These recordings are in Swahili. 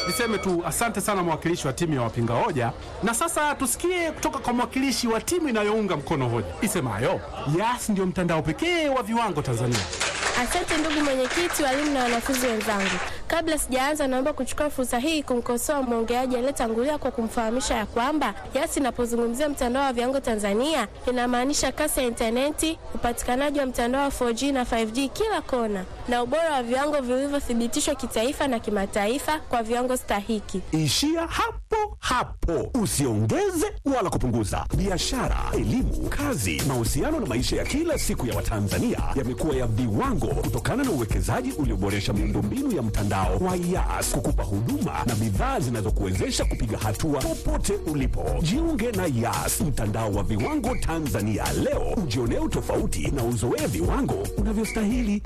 Niseme tu asante sana mwakilishi wa timu ya wapinga hoja, na sasa tusikie kutoka kwa mwakilishi wa timu inayounga mkono hoja isemayo Yas ndio mtandao pekee wa viwango Tanzania. Asante ndugu mwenyekiti, walimu na wanafunzi wenzangu. Kabla sijaanza, naomba kuchukua fursa hii kumkosoa mwongeaji aliyetangulia kwa kumfahamisha ya kwamba Yas inapozungumzia mtandao wa viwango Tanzania inamaanisha kasi ya intaneti, upatikanaji wa mtandao wa 4G na 5G kila kona, na ubora wa viwango vilivyothibitishwa kitaifa na kimataifa kwa viwango stahiki. Ishia hapo hapo, usiongeze wala kupunguza. Biashara, elimu, kazi, mahusiano na maisha ya kila siku ya Watanzania yamekuwa ya viwango kutokana na uwekezaji ulioboresha miundombinu ya mtandao wa Yas kukupa huduma na bidhaa zinazokuwezesha kupiga hatua popote ulipo. Jiunge na Yas, mtandao wa viwango Tanzania leo, ujionee utofauti na uzoee viwango unavyostahili.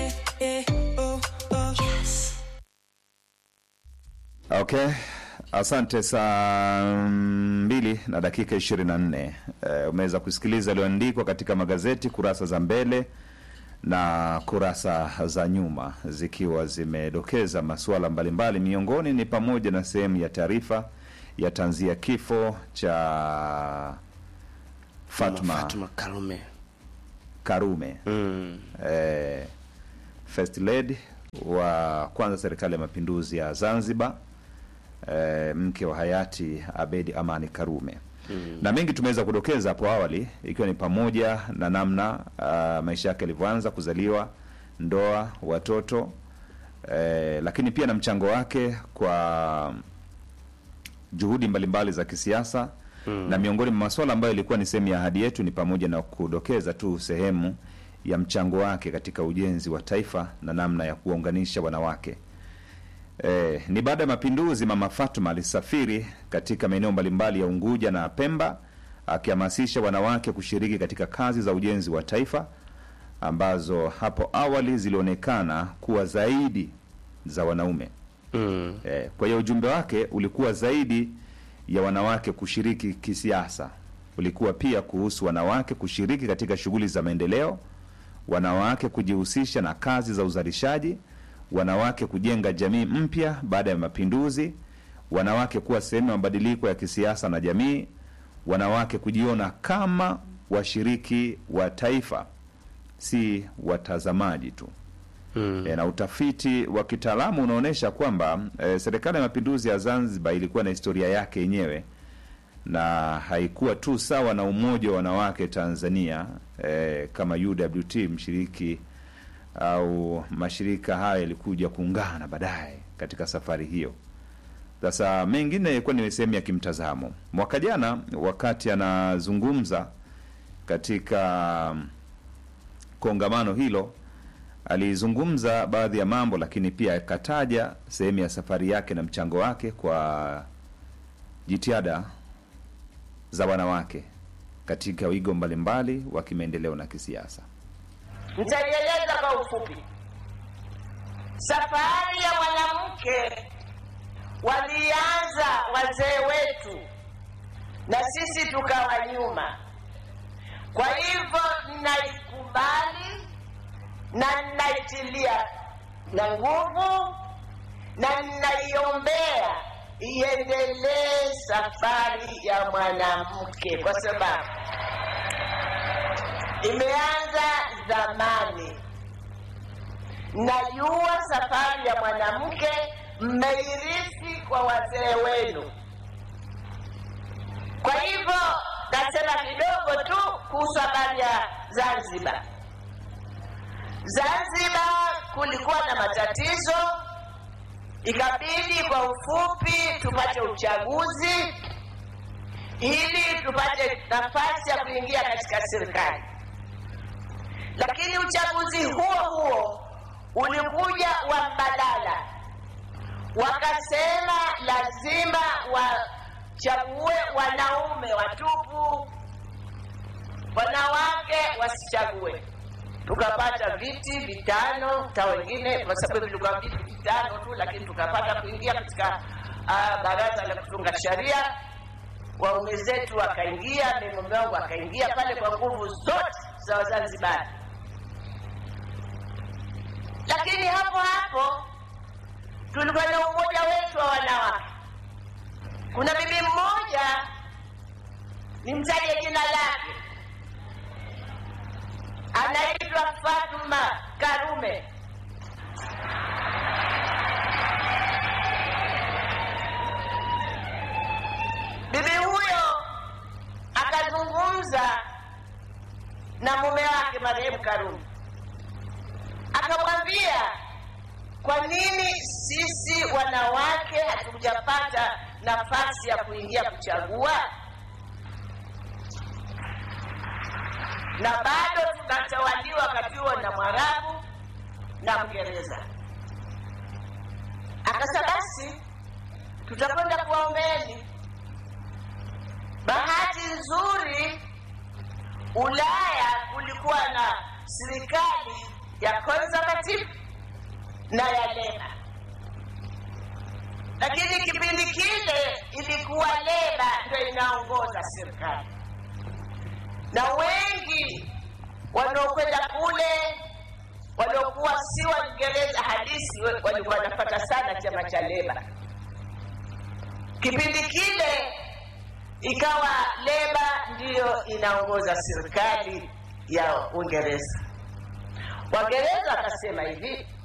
Okay, asante. Saa mbili na dakika ishirini na nne uh, umeweza kusikiliza yaliyoandikwa katika magazeti kurasa za mbele na kurasa za nyuma zikiwa zimedokeza masuala mbalimbali. Miongoni ni pamoja na sehemu ya taarifa ya tanzia kifo cha Fatma, Fatuma Karume. Karume Mm. eh, first lady wa kwanza serikali ya mapinduzi ya Zanzibar eh, mke wa hayati Abedi Amani Karume mm. na mengi tumeweza kudokeza hapo awali ikiwa ni pamoja na namna uh, maisha yake yalivyoanza kuzaliwa, ndoa, watoto eh, lakini pia na mchango wake kwa juhudi mbalimbali za kisiasa mm. na miongoni mwa masuala ambayo ilikuwa ni sehemu ya ahadi yetu ni pamoja na kudokeza tu sehemu ya mchango wake katika ujenzi wa taifa na namna ya kuwaunganisha wanawake. E, ni baada ya mapinduzi Mama Fatuma alisafiri katika maeneo mbalimbali ya Unguja na Pemba akihamasisha wanawake kushiriki katika kazi za ujenzi wa taifa ambazo hapo awali zilionekana kuwa zaidi za wanaume. Mm. Eh, kwa hiyo ujumbe wake ulikuwa zaidi ya wanawake kushiriki kisiasa, ulikuwa pia kuhusu wanawake kushiriki katika shughuli za maendeleo, wanawake kujihusisha na kazi za uzalishaji, wanawake kujenga jamii mpya baada ya mapinduzi, wanawake kuwa sehemu ya mabadiliko ya kisiasa na jamii, wanawake kujiona kama washiriki wa taifa, si watazamaji tu. Mm. E, na utafiti wa kitaalamu unaonyesha kwamba e, serikali ya mapinduzi ya Zanzibar ilikuwa na historia yake yenyewe na haikuwa tu sawa na umoja wa wanawake Tanzania e, kama UWT mshiriki au mashirika haya yalikuja kuungana baadaye katika safari hiyo. Sasa mengine ilikuwa ni sehemu ya kimtazamo. Mwaka jana wakati anazungumza katika kongamano hilo alizungumza baadhi ya mambo, lakini pia akataja sehemu ya safari yake na mchango wake kwa jitihada za wanawake katika wigo mbalimbali wa kimaendeleo na kisiasa. Nitaieleza kwa ufupi. Safari ya mwanamke walianza wazee wetu na sisi tukawa nyuma. Kwa hivyo ninaikubali na ninaitilia na nguvu na ninaiombea iendelee safari ya mwanamke, kwa sababu imeanza zamani. Najua safari ya mwanamke mmeirithi kwa wazee wenu. Kwa hivyo nasema kidogo tu kuhusu habari ya Zanzibar. Zanzibar kulikuwa na matatizo, ikabidi kwa ufupi tupate uchaguzi ili tupate nafasi ya kuingia katika serikali. Lakini uchaguzi huo huo ulikuja wa mbadala, wakasema lazima wachague wanaume watupu, wanawake wasichague. Tukapata viti vitano, hata wengine kwa sababu vilikuwa viti vitano tu, lakini tukapata kuingia katika uh, baraza la kutunga sheria. Waume zetu wakaingia, mimi mume wangu akaingia pale kwa nguvu zote za Wazanzibari. Lakini hapo hapo tulikuwa na umoja wetu wa wanawake kuna bibi mmoja nimtaje jina lake anaitwa fatuma karume bibi huyo akazungumza na mume wake marehemu karume akamwambia kwa nini sisi wanawake hatujapata nafasi ya kuingia kuchagua na bado tunatawaliwa wakati huo na mwarabu na mngereza akasa basi tutakwenda kuwaombeni bahati nzuri ulaya kulikuwa na serikali ya conservative na ya leba lakini kipindi kile ilikuwa leba ndo inaongoza serikali na wengi wanaokwenda kule waliokuwa si waingereza halisi we- walikuwa wanapata sana chama cha leba kipindi kile ikawa leba ndiyo inaongoza serikali ya uingereza waingereza wakasema hivi